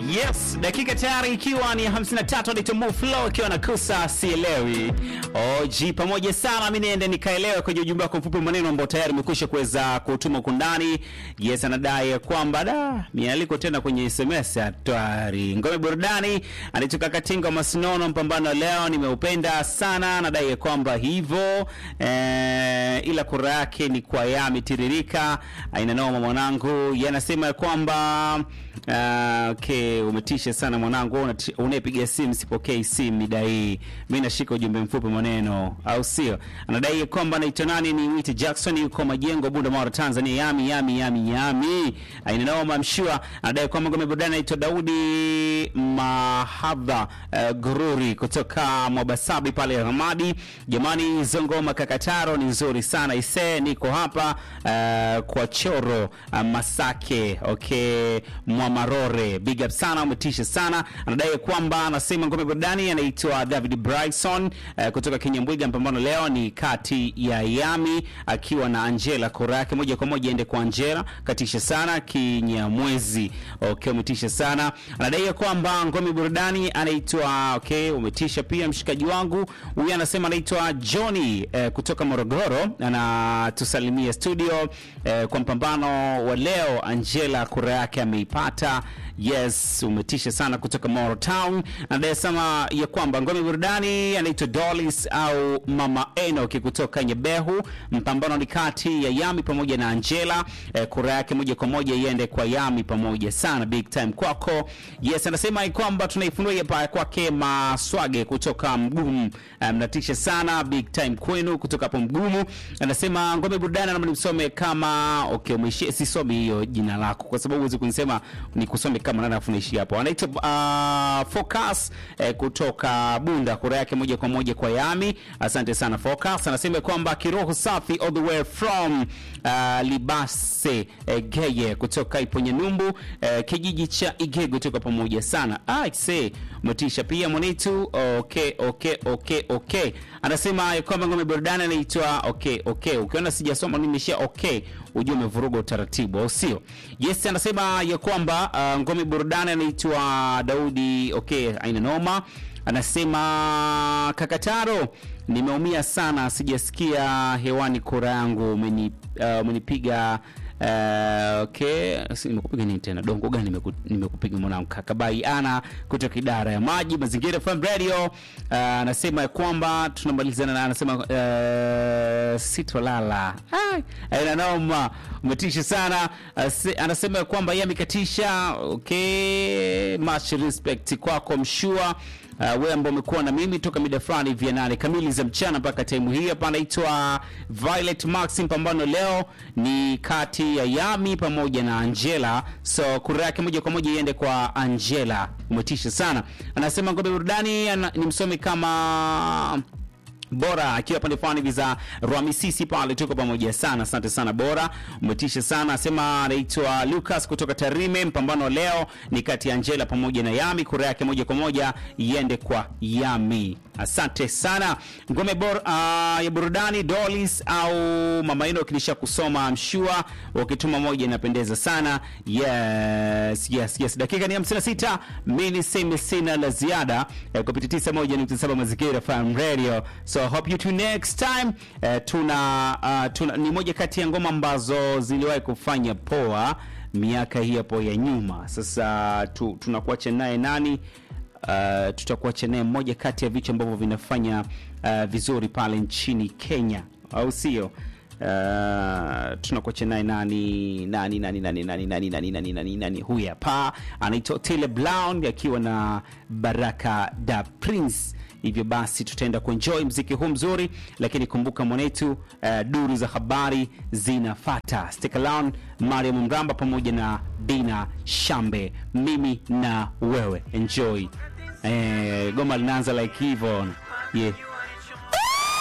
Yes, dakika tayari ikiwa ni 53 Ditomo Flow ikiwa na kusa sielewi. OG pamoja sana mimi niende nikaelewe kwenye ujumbe wako mfupi maneno ambao tayari umekwisha kuweza kutuma kundani. Yes, anadai kwamba da mialiko tena kwenye SMS hatari. Ngome burudani alitoka Katinga Masinono mpambano leo nimeupenda sana anadai kwamba hivyo eh, ila kura yake ni kwa Yami tiririka aina noma mwanangu. Yanasema kwamba Uh, okay, umetisha sana mwanangu, unati- unayepiga simu sipokei simu mida hii. Mimi nashika ujumbe mfupi maneno, au sio? Anadai kwamba anaitwa nani, ni Witi Jackson, yuko Majengo, Bunda, Mara, Tanzania. Yami yami yami yami, ainanoma mshua. Anadai kwamba ngome burudani anaitwa Daudi Mahadha uh, Gururi kutoka Mwabasabi pale Ramadi. Jamani, hizo ngoma kakataro ni nzuri sana ise, niko hapa uh, kwa choro uh, Masake okay Mwamarore, big up sana, umetisha sana. Anadai kwamba anasema ngome burudani anaitwa David Bryson uh, kutoka Kinyambwiga. Mpambano leo ni kati ya Yami akiwa na Angela, kura yake moja kwa moja ende kwa Angela, katisha sana Kinyamwezi. Okay, umetisha sana. Anadai kwamba ngome burudani anaitwa okay, umetisha pia mshikaji wangu huyu, anasema anaitwa Johnny eh, kutoka Morogoro, anatusalimia studio eh, kwa mpambano wa leo. Angela kura yake ameipata. Yes, umetisha sana kutoka Moro Town. Anasema ya kwamba ngome burudani anaitwa Dolis au Mama Enoki kutoka Nyebehu. Mpambano ni kati ya Yami pamoja na Angela. Eh, kura yake moja kwa moja iende kwa Yami pamoja sana, big time kwako. Yes, anasema ya kwamba tunaifunua hapa kwake Maswage kutoka Mgumu. Eh, mnatisha sana, big time kwenu kutoka hapo Mgumu. Anasema ngome burudani, naomba nimsome kama okay, umeishia sisomi hiyo jina lako kwa sababu huwezi kunisema ni kusome kama nani afu naishi hapo. Anaitwa uh, Focus eh, kutoka Bunda, kura yake moja kwa moja kwa Yami. Asante sana Focus. Anasema kwamba kiroho safi all the way from uh, Libase eh, Geye kutoka Iponye Numbu eh, kijiji cha Igego, tuko pamoja sana. Ah, say motisha pia mwanetu. Okay, okay, okay, okay. Anasema ya kwamba ngome burudani anaitwa okay, okay. Ukiona sijasoma nimeshia okay, ujue umevuruga utaratibu, au sio? Yes, anasema ya kwamba uh, ngome burudani anaitwa Daudi okay, aina noma. Anasema kakataro, nimeumia sana, sijasikia hewani kura yangu, umeni uh, umenipiga Uh, okay, si nimekupiga nini tena? Dongo gani nimeku- nimekupiga mwanangu? Kakabai ana kutoka idara ya maji mazingira FM Radio uh, anasema ya kwamba tunamalizana na anasema uh, sitolala. Ah, ina noma, umetisha sana. Ase- Anasema ya kwamba yeye amekatisha. Okay, much respect kwako mshua Uh, wewe ambao umekuwa na mimi toka mida fulani vya nane kamili za mchana mpaka time hii hapa. Anaitwa Violet Max. Mpambano leo ni kati ya Yami pamoja na Angela, so kura yake moja kwa moja iende kwa Angela. Umetisha sana. Anasema ngombe burudani ana- ni msomi kama bora akiwa pande fulani hivi za Rwamisisi pale, tuko pamoja sana. Asante sana Bora, umetisha sana. Asema anaitwa Lucas kutoka Tarime. Mpambano leo ni kati ya Angela pamoja na Yami, kura yake moja kwa moja iende kwa Yami. Asante sana. Ngome bor, uh, ya burudani Dolis au mama ino kilisha kusoma mshua, ukituma moja inapendeza sana. Yes, yes, yes. Dakika ni 56. Mimi niseme sina la ziada eh, kupitia 91.7 Mazingira FM Radio. So hope you tune next time. Eh, tuna, uh, tuna ni moja kati ya ngoma ambazo ziliwahi kufanya poa miaka hii hapo ya nyuma. Sasa tu, tunakuacha naye nani? Uh, tutakuacha naye mmoja kati ya vitu ambavyo vinafanya uh, vizuri pale nchini Kenya, au sio? Uh, tunakuacha naye nani nani nani nani nani nani nani nani nani nani huyu hapa anaitwa Otile Brown akiwa na Baraka da Prince. Hivyo basi tutaenda kuenjoy mziki huu mzuri, lakini kumbuka mwanetu, uh, duru za habari zinafata. Stick around, Mariam Mramba pamoja na Dina Shambe, mimi na wewe enjoy. Eh, goma linaanza like hivyo yeah.